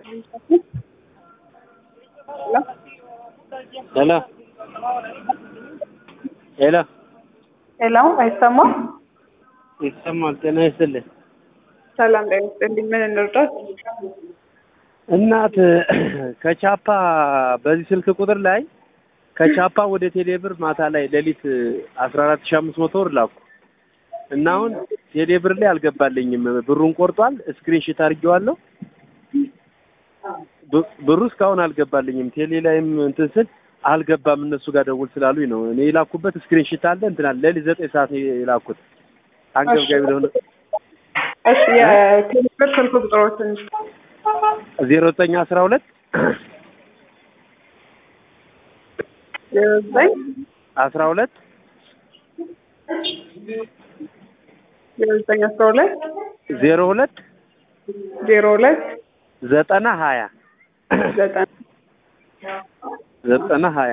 ሄሎ ሄሎ ሄሎ አይሰማም? ይሰማል። ጤና ይስጥልኝ። ሰላም ጤና ይስጥልኝ። ምን እንርዳት? እናት ከቻፓ በዚህ ስልክ ቁጥር ላይ ከቻፓ ወደ ቴሌብር ማታ ላይ ሌሊት አስራ አራት ሺህ አምስት መቶ ብር ላኩ እና አሁን ቴሌብር ላይ አልገባልኝም። ብሩን ቆርጧል። ስክሪንሽት አድርጌዋለሁ። ብ- ብሩ እስካሁን አልገባልኝም። ቴሌ ላይም እንትን ስል አልገባም። እነሱ ጋር ደውል ስላሉኝ ነው እኔ የላኩበት ስክሪንሽት አለ እንትን አለ። ሌሊት ዘጠኝ ሰዓት ነው የላኩት። አንገብጋቢ ለሆነ እሺ የቴሌብር ስልክ ቁጥሮችን ዜሮ ዘጠኝ አስራ ሁለት ዜሮ ዘጠኝ አስራ ሁለት ዜሮ ዘጠኝ አስራ ሁለት ዜሮ ሁለት ዜሮ ሁለት ዘጠና ሀያ ዘጠና ዘጠና ሀያ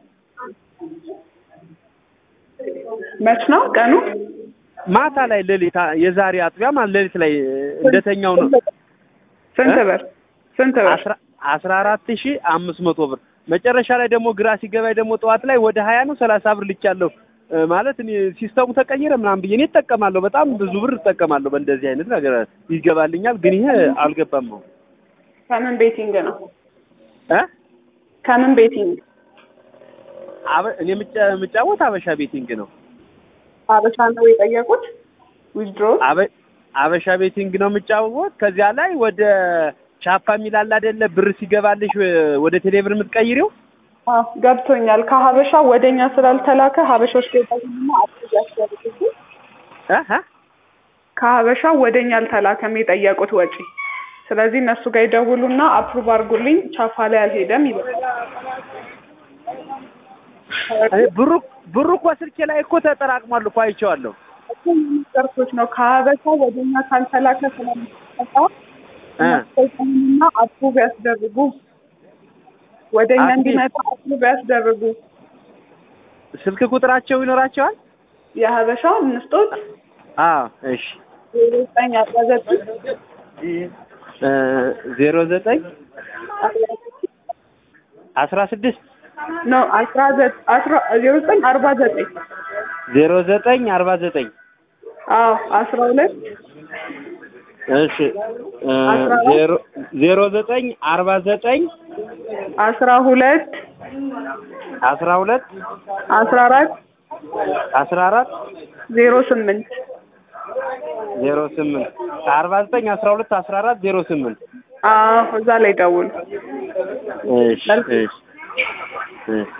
መች ነው ቀኑ? ማታ ላይ ሌሊት አ- የዛሬ አጥቢያ ማለት ሌሊት ላይ እንደተኛው ነው ስንት እ? ብር? ስንት ብር? አስራ አስራ አራት ሺህ አምስት መቶ ብር መጨረሻ ላይ ደግሞ ግራ ሲገባኝ ደግሞ ጠዋት ላይ ወደ ሀያ ነው ሰላሳ ብር ልቻለሁ እ፣ ማለት እኔ ሲስተሙ ተቀየረ ምናምን ብዬ እኔ እጠቀማለሁ በጣም ብዙ ብር እጠቀማለሁ በእንደዚህ አይነት ነገር ይገባልኛል ግን ይሄ አልገባም ነው ከምን ቤቲንግ ነው? እ ከምን ቤቲንግ? አበ- እኔ የምጫ- የምጫወት አበሻ ቤቲንግ ነው አበሻ ነው የጠየቁት? ዊዝድሮ አበ- አበሻ ቤቲንግ ነው የምጫወት ከዚያ ላይ ወደ ቻፓ የሚላል አይደለ ብር ሲገባልሽ እ፣ ወደ ቴሌብር የምትቀይሪው አዎ ገብቶኛል። ከሀበሻ ወደኛ ስላልተላከ ሀበሾች ገባኝና አፕሮቭ ያስደርጉት። እ እ ከሀበሻ ወደኛ አልተላከም የጠየቁት ወጪ። ስለዚህ እነሱ ጋር ይደውሉና አፕሩቭ አድርጉልኝ ቻፓ ላይ አልሄደም ይበላል። እኔ ብሩ ብሩ እኮ ስልኬ ላይ እኮ ተጠራቅሟል እኮ አይቼዋለሁ ሚኒስተርቶች ነው ከሀበሻ ወደኛ ካልተላከ ስለሚጠቃ እ እና አፕሩቭ ያስደርጉ። ወደኛ አፕዴት። እንዲመጣ አፕሩቭ ያስደርጉ። ስልክ ቁጥራቸው ይኖራቸዋል የሀበሻ እንስጦት አዎ እሺ ዜሮ ዘጠኝ አስራ ዘጠኝ እ ዜሮ ዘጠኝ አስራ ስድስት ነው አስራ ዘጠኝ አስራ ዜሮ ዘጠኝ አርባ ዘጠኝ ዜሮ ዘጠኝ አርባ ዘጠኝ አዎ አስራ ሁለት እሺ እ ዜሮ ዜሮ ዘጠኝ አርባ ዘጠኝ አስራ ሁለት አስራ ሁለት አስራ አራት አስራ አራት ዜሮ ስምንት ዜሮ ስምንት አርባ ዘጠኝ አስራ ሁለት አስራ አራት ዜሮ ስምንት አዎ እዛ ላይ ደውሉ። እሺ እሺ እሺ